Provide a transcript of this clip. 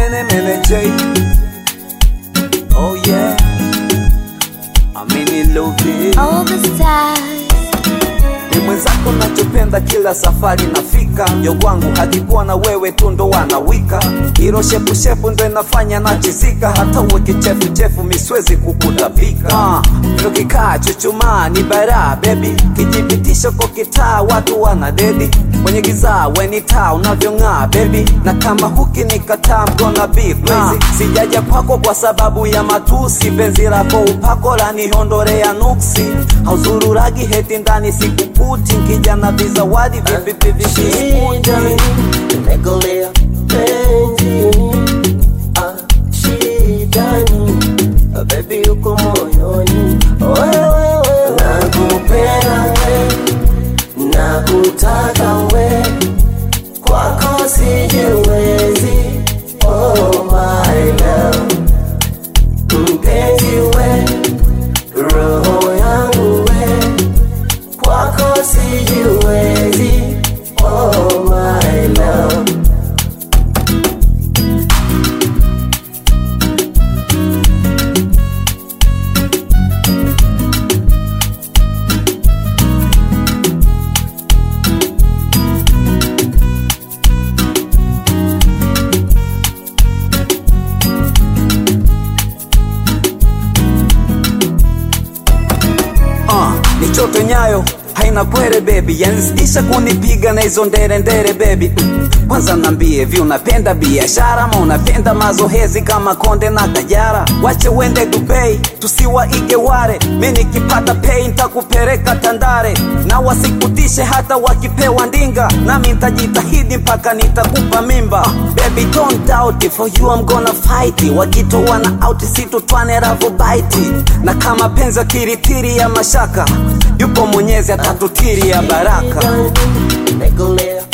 mene mene J. Oh yeah. I'm in love it. All the stars. Ni mwenzako nachopenda kila safari nafika yo kwangu hakikuwa na wewe tu ndo wanawika hilo shepushepu ndo inafanya nachizika hata uwe kichefuchefu miswezi kukutapika uh, ndo kikaa chuchumaa ni bara bebi kijipitisho kwa kitaa watu wana dedi kwenye giza weni taa unavyong'aa bebi na kama huki nikataa mgona beef crazy sijaja kwako kwa sababu ya matusi penzi lako upako lanihondorea nuksi hauzururagi heti ndani sikukuti nkija na vizawadi vipi vipi Shidani, nimekolea penzini ah, shidani ah, baby uko moyoni wewe nakupenda we nakutaka we kwako sijiwezi oh my love mpenzi we roho yangu we kwako sijiwezi oh my love uh, ni choto nyayo haina kwere bebi yanzidisha kunipiga na hizo ndere ndere bebi mm. kwanza nambie vi unapenda biashara ama unapenda mazohezi kama konde na kajara wache wende dubei tusiwaige ware mi nikipata pei ntakupeleka tandare na wasikutishe hata wakipewa ndinga nami ntajitahidi mpaka nitakupa mimba baby don't doubt it, for you I'm gonna fight it. wakitoa na out situtwane ravobaiti na kama penzi kiritiri ya mashaka yupo mwenyezi atatutiri ya baraka Nikolea